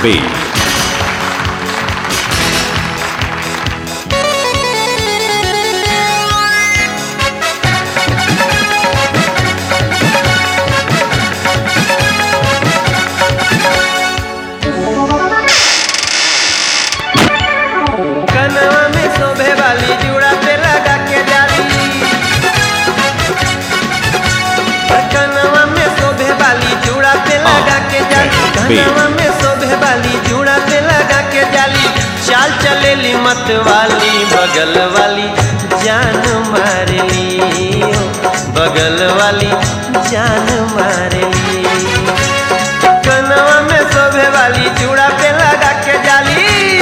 dotp.in. कनवा में शोभे वाली जुड़ा पे लगा के जाली कनवा में शोभे वाली जुड़ा पे लगा के जाली कनवा में शोभे वाली जुड़ा पे लगा के जाली चाल चलेली मत वाली बगल वाली जान मारली बगल वाली जान मारली कनवा में शोभे वाली जुड़ा पे लगा के जाली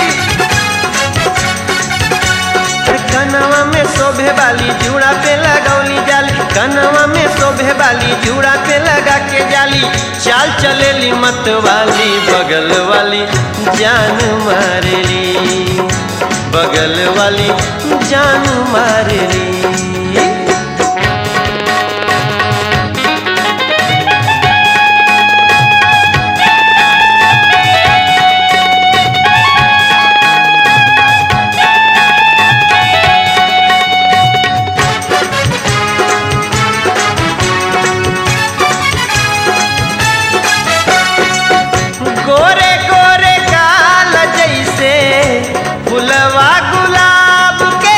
कनवा में शोभे वाली जुड़ा पे लगौली जाली कनवा में शोभे वाली जुड़ा पे लगा के जाली चाल चलेली मत वाली बगल वाली जान मारली बगल वाली जान मारली गोरे गोरे काल जैसे फुलवा गुलाब के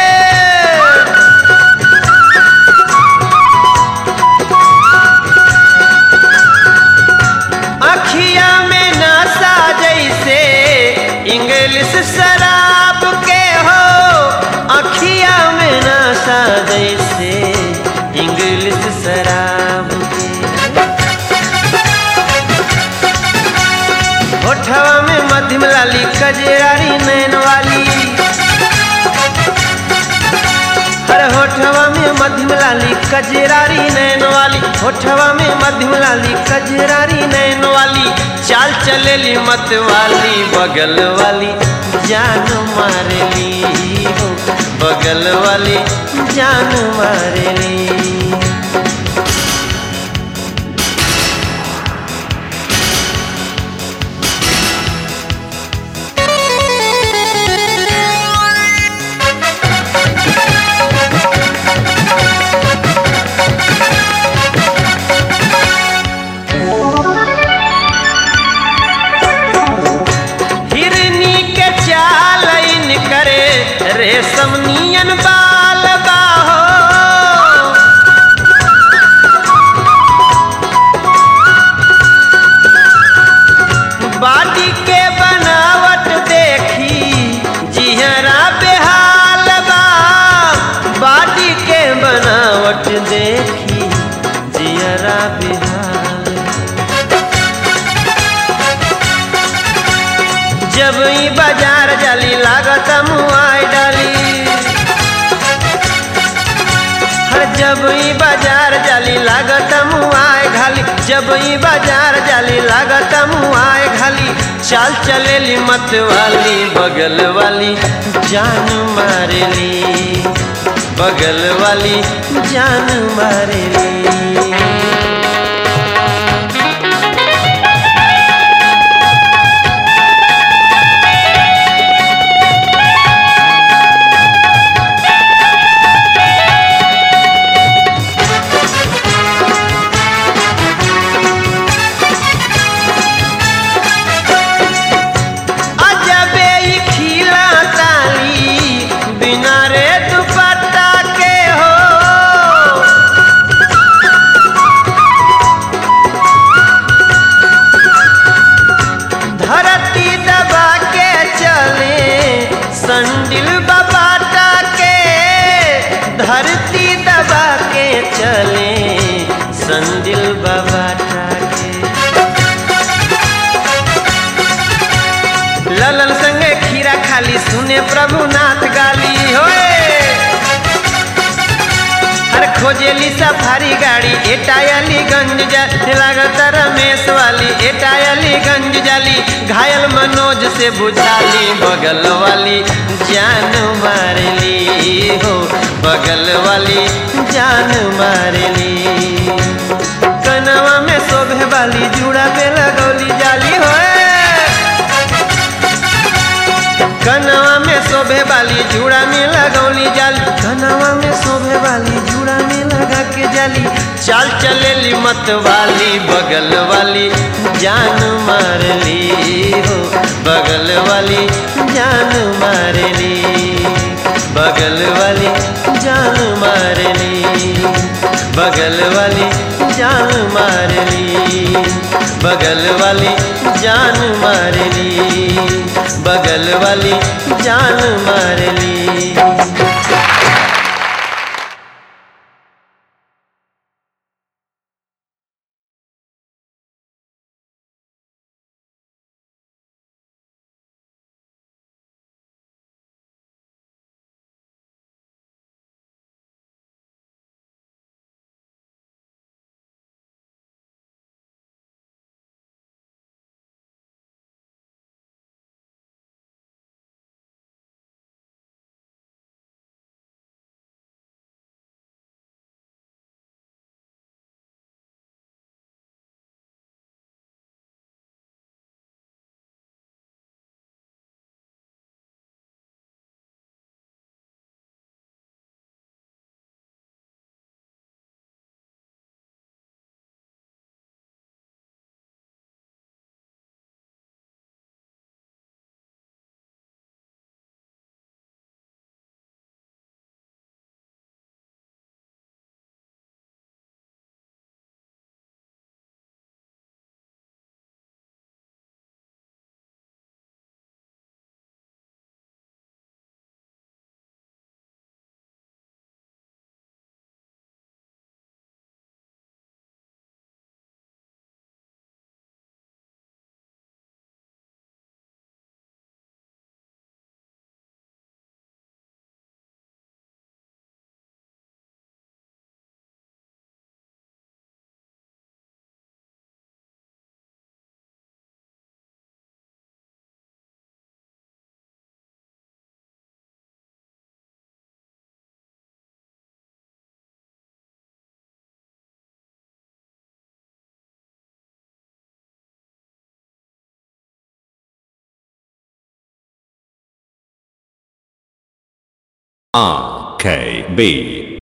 अखिया में नशा जैसे इंग्लिश शराब के हो अखिया में नशा जैसे इंग्लिश शराब के होठवा में मध्यम लाली कजरारी नैन वाली हर होठवा में मध्यम लाली कजरारी नैन वाली होठवा में मध्यम लाली कजरारी नैन वाली चाल चलेली मत वाली बगल वाली जान मारली हो बगल वाली जान मारली हिरनी के चाल इन करे रेशम नियन बाल बाहो बाटी के बनावट देखी जिहरा बेहाल बा बाटी के बनावट देखी जिहरा बेहाल जब ई बाजार जाली लागत मुआई डाली हर जब ई बाजार जाली लागत मुआई घाली जब ई बाजार जाली लागत मुआई घाली चाल चलेली मत वाली बगल वाली जान मारेली बगल वाली जान मारेली अजबे ई खिला ताली बिना रे दुपट्टा के हो धरती दबा के चले संडिल बबाटा के धरती दबा के चले संडिल बबाटा के ललन संगे खीरा खाली सुने प्रभुनाथ गाली होए हर खोजेली सफारी गाड़ी एटायली गंज जा लागत रमेश वाली एटायली गंज जाली घायल मनोज से बुझाली बगल वाली जान मारली हो बगल वाली जान मारली कनवा में शोभे वाली जुड़ा पे लगौली जाली होए जाली चाल चलेली मत वाली बगल वाली जान मार ली हो बगल वाली जान मार ली बगल वाली जान मार ली बगल वाली जान मार ली बगल वाली जान मार ली बगल वाली जान मार ली RKB